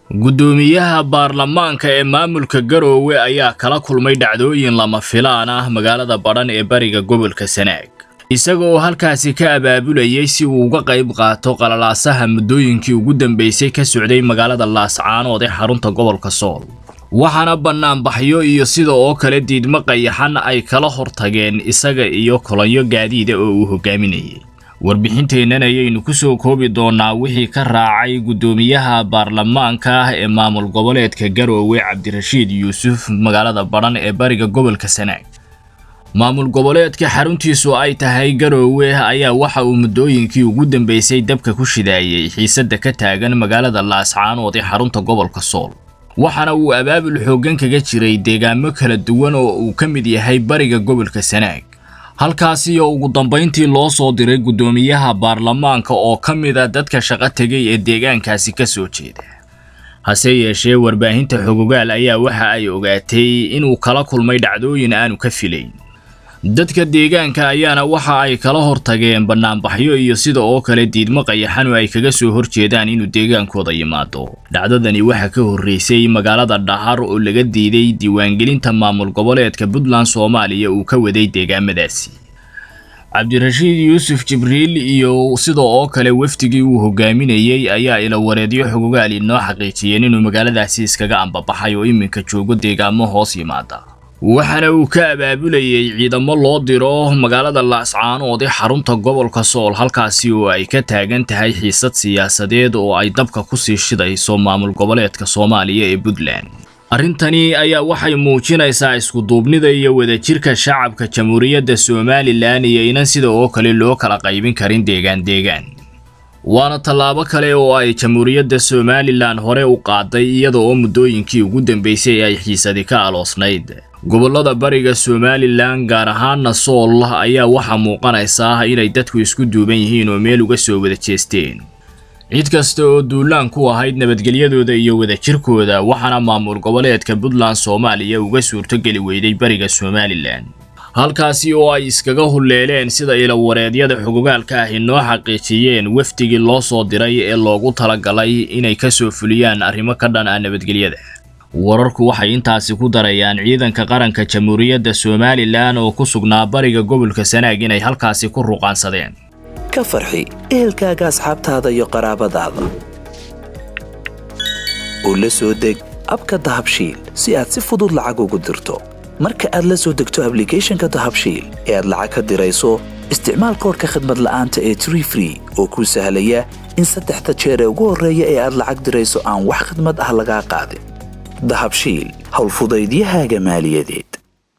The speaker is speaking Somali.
guddoomiyaha baarlamaanka ee maamulka garoowe ayaa kala kulmay dhacdooyin lama filaan ah magaalada badhan ee bariga gobolka sanaag isaga oo halkaasi ka abaabulayay si uu uga qayb qaato qalalaasaha muddooyinkii ugu dambeysay ka socday magaalada laascaanood ee xarunta gobolka sool waxaana bannaanbaxyo iyo sida oo kale diidmo qayaxan ay kala hortageen isaga iyo kolonyo gaadiida oo uu hogaaminayay warbixinteennan ayaynu ku soo koobi doonnaa wixii ka raacay guddoomiyaha baarlamaanka ah ee maamul goboleedka garoowe cabdirashiid yuusuf magaalada badhan ee bariga gobolka sanaag maamul goboleedka xaruntiisu ay tahay garoowe ayaa waxa uu muddooyinkii ugu dambeysay dabka ku shidaayey xiisadda ka taagan magaalada laascaanood ee xarunta gobolka sool waxaana uu abaabul xooggan kaga jiray deegaamo kala duwan oo uu ka mid yahay bariga gobolka sanaag halkaasi oo ugu dambayntii loo soo diray guddoomiyaha baarlamaanka oo ka mid a dadka shaqo tegay ee deegaankaasi ka soo jeeda hase yeeshee warbaahinta xogogaal ayaa waxa ay ogaatay inuu kala kulmay dhacdooyin aanu ka filayn dadka deegaanka ayaana waxa ay kala hortageen bannaanbaxyo iyo sida oo kale diidmo qayaxan oo ay kaga soo horjeedaan inuu deegaankooda yimaado dhacdadani waxaa ka horreysay magaalada dhahar oo laga diiday diiwaangelinta maamul goboleedka puntland soomaaliya uu ka waday deegaamadaasi cabdirashiid yuusuf jibriil iyo sida oo kale wafdigii uu hogaaminayey ayaa ilawareedyo xogogaal inoo xaqiijiyeen inuu magaaladaasi iskaga ambabaxay oo iminka joogo deegaamo hoos yimaada waxaana uu ka abaabulayay ciidamo loo diro magaalada laascaanood ee xarunta gobolka sool halkaasi oo ay ka taagan tahay xiisad siyaasadeed oo ay dabka kusii shidayso maamul goboleedka soomaaliya ee puntland arrintani ayaa waxay muujinaysaa iskuduubnida iyo wadajirka shacabka jamhuuriyadda somalilan iyo inan sida oo kale loo kala qaybin karin deegaan deegaan waana tallaabo kale oo ay jamhuuriyadda somalilan hore u qaaday iyada oo muddooyinkii ugu dambeysay ay xiisadi ka aloosnayd gobollada bariga somalilan gaar ahaana sool ayaa waxaa muuqanaysaa inay dadku isku duuban yihiin oo meel uga soo wada jeesteen cid kasta oo duulaan ku ahayd nabadgelyadooda iyo wadajirkooda waxaana maamul goboleedka puntland soomaaliya uga suurtogeli weyday bariga somalilan halkaasi oo ay iskaga hulleeleen sida ilawareedyada xogogaalka ah inoo xaqiijiyeen wafdigii loo soo diray ee loogu talagalay inay ka soo fuliyaan arrimo ka dhan ah nabadgelyada wararku waxay intaasi ku darayaan ciidanka qaranka jamhuuriyadda somalilan oo ku sugnaa bariga gobolka sanaag inay halkaasi ku ruqaansadeen ka farxi ehelkaaga asxaabtaada iyo qaraabadaada oo la soo deg abka dahabshiil si aad si fudud lacag ugu dirto marka aad la soo degto ablicathonka dahabshiil ee aad lacag ka dirayso isticmaal koorka khadmad la'aanta ee tree free oo kuu sahlaya in saddexda jeer ee ugu horreeya ee aad lacag dirayso aan wax khadmad ah lagaa qaadin dahabshiil howlfudaydiyahaaga maaliyadeed